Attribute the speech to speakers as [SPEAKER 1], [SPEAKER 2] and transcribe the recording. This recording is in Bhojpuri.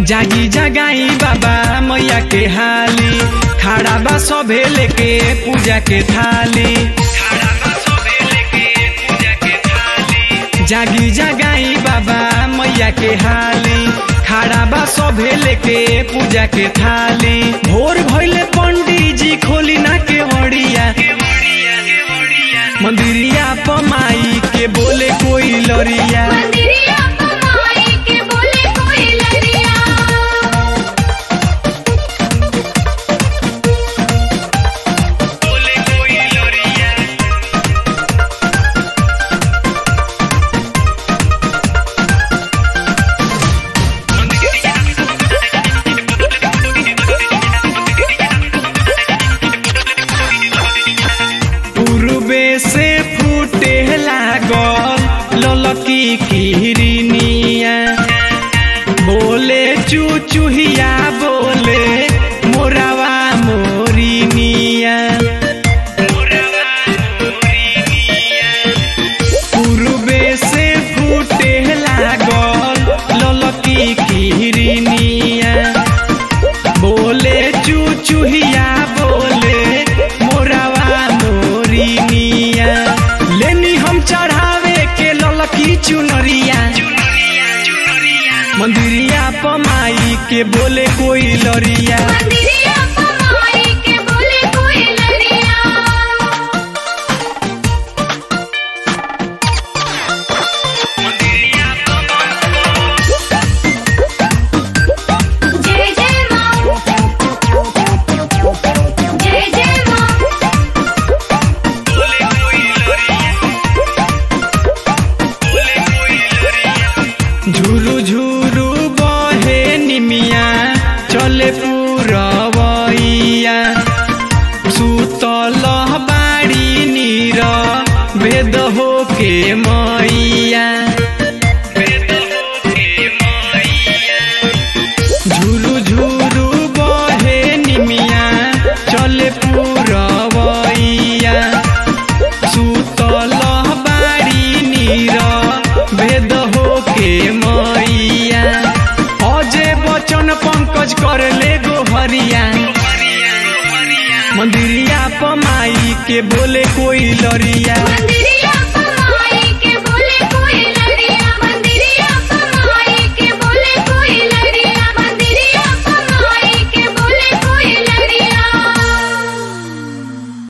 [SPEAKER 1] जागी जगाई बाबा मैया के हाली खड़ा बा सभे लेके पूजा के थाली जागी जगाई बाबा मैया के हाली खड़ा बा सभे लेके पूजा के थाली भोर भइले पंडित जी खोली ना के वड़िया मंदिरिया पमाई के बोले कोई लरिया
[SPEAKER 2] मंदिरिया कमाई के बोले कोई लरिया
[SPEAKER 1] पूर्वे से फूटे लागल ललकी किरनिया बोले चुचुहिया बोले मोरावा मोरिनिया पूर्वे से फूटे लागल ललकी किरनिया बोले चुचुहिया बोले मोरावा मोरिनिया लेनी हम चढ़ावे के ललकी चुनरिया मंदिरिया पमाई के बोले कोई लरिया
[SPEAKER 2] मंदिरिया कमाई के बोले कोई लरिया जय जय माँ जय जय माँ
[SPEAKER 1] झुरु झुरु बहे निमिया चले पुरवैया सुतल बाड़ी नीर भेद हो के मैया झुरु झुरु बहे निमिया चले पुरवैया सुतल बाड़ी नीर भेद हो के मैया अजय बचन पंकज कर ले गोहरिया मंदिरिया पमाई के बोले कोई लरिया
[SPEAKER 2] मंदिरिया